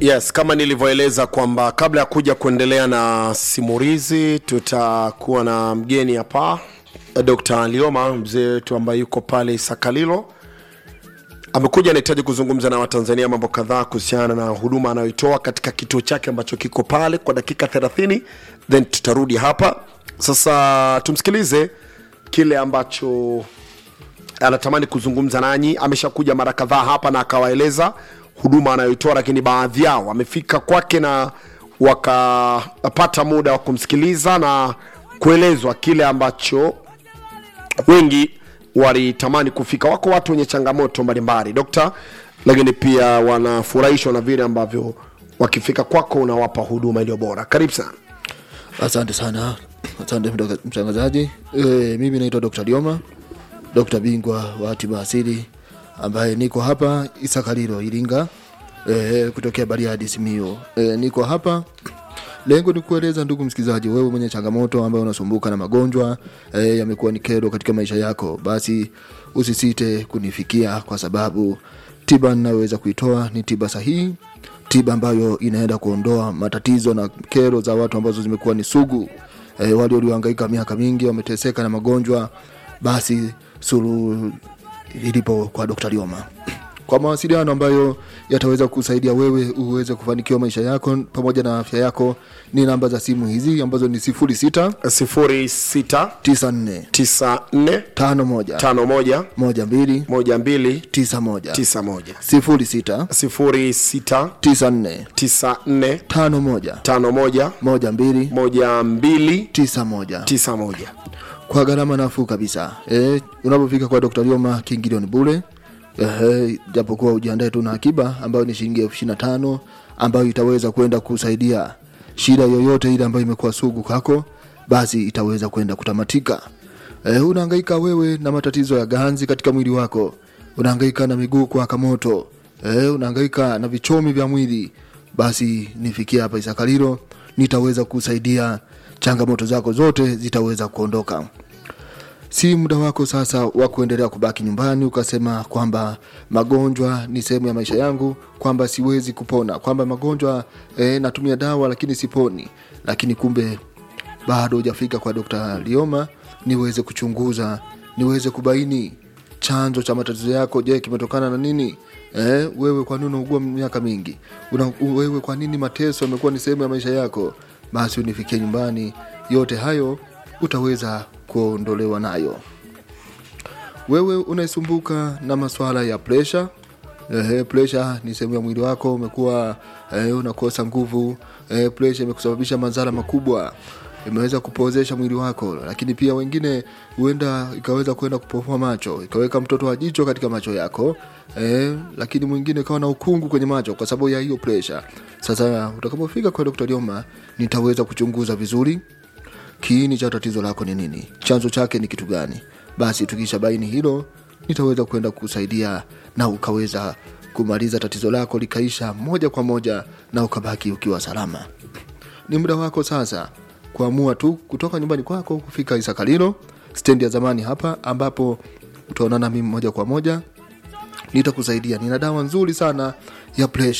Yes, kama nilivyoeleza kwamba kabla ya kuja kuendelea na simulizi, tutakuwa na mgeni hapa, Dr. Lioma, mzee wetu ambaye yuko pale Isakalilo. Amekuja anahitaji kuzungumza na Watanzania mambo kadhaa kuhusiana na huduma anayoitoa katika kituo chake ambacho kiko pale kwa dakika 30, then tutarudi hapa sasa. Tumsikilize kile ambacho anatamani kuzungumza nanyi. Ameshakuja mara kadhaa hapa na akawaeleza huduma anayoitoa, lakini baadhi yao wamefika kwake na wakapata muda wa kumsikiliza na kuelezwa kile ambacho wengi walitamani kufika. Wako watu wenye changamoto mbalimbali dokta, lakini pia wanafurahishwa na vile ambavyo wakifika kwako unawapa huduma iliyo bora. Karibu sana. Asante sana, asante mtanga- mtangazaji. E, mimi naitwa Dr. Lioma, Dr. bingwa wa tiba asili ambaye niko hapa Isakalilo Iringa, e, kutokea Bariadi Simiyu. E, niko hapa lengo ni kueleza ndugu msikilizaji, wewe mwenye changamoto ambayo unasumbuka na magonjwa e, yamekuwa ni kero katika maisha yako, basi usisite kunifikia kwa sababu tiba ninayoweza kuitoa ni tiba sahihi tiba ambayo inaenda kuondoa matatizo na kero za watu ambazo zimekuwa ni sugu e, wale waliohangaika miaka mingi wameteseka na magonjwa basi suluhu ilipo kwa Dr. Lioma kwa mawasiliano ambayo yataweza kusaidia wewe uweze kufanikiwa maisha yako pamoja na afya yako ni namba za simu hizi ambazo ni 06 0694 94 51 51 12 12 91 91 06 06 94 94 51 51 12 12 91 91 kwa gharama nafuu kabisa e, unapofika kwa Dr. Lioma kiingilio ni bure Ehe, japokuwa ujiandae tu na akiba ambayo ni shilingi elfu ishirini na tano ambayo itaweza kwenda kusaidia shida yoyote ile ambayo imekuwa sugu kwako, basi itaweza kwenda kutamatika. E, unahangaika wewe na matatizo ya ganzi katika mwili wako, unahangaika na miguu kuwaka moto, e, unahangaika na vichomi vya mwili, basi nifikia hapa Isakalilo, nitaweza kusaidia changamoto zako zote zitaweza kuondoka si muda wako sasa wa kuendelea kubaki nyumbani ukasema kwamba magonjwa ni sehemu ya maisha yangu kwamba siwezi kupona kwamba magonjwa eh, natumia dawa lakini siponi lakini kumbe bado hujafika kwa Dr. Lioma niweze kuchunguza niweze kubaini chanzo cha matatizo yako je kimetokana na nini eh, wewe kwa nini unaugua miaka mingi Una, wewe kwa nini mateso yamekuwa ni sehemu ya maisha yako basi unifikie nyumbani yote hayo utaweza kuondolewa nayo wewe unaisumbuka na maswala ya presha Ehe, presha ni sehemu ya mwili wako umekuwa eh, unakosa nguvu eh, presha imekusababisha madhara makubwa imeweza kupozesha mwili wako lakini pia wengine huenda ikaweza kwenda kupofua macho ikaweka mtoto wa jicho katika macho yako eh, lakini mwingine ikawa na ukungu kwenye macho kwa sababu ya hiyo presha sasa utakapofika kwa Dr. Lioma nitaweza kuchunguza vizuri kiini cha tatizo lako ni nini chanzo chake ni kitu gani basi tukisha baini hilo nitaweza kwenda kusaidia na ukaweza kumaliza tatizo lako likaisha moja kwa moja na ukabaki ukiwa salama ni muda wako sasa kuamua tu kutoka nyumbani kwako kufika isakalilo stendi ya zamani hapa ambapo utaonana mimi moja kwa moja nitakusaidia nina dawa nzuri sana ya presha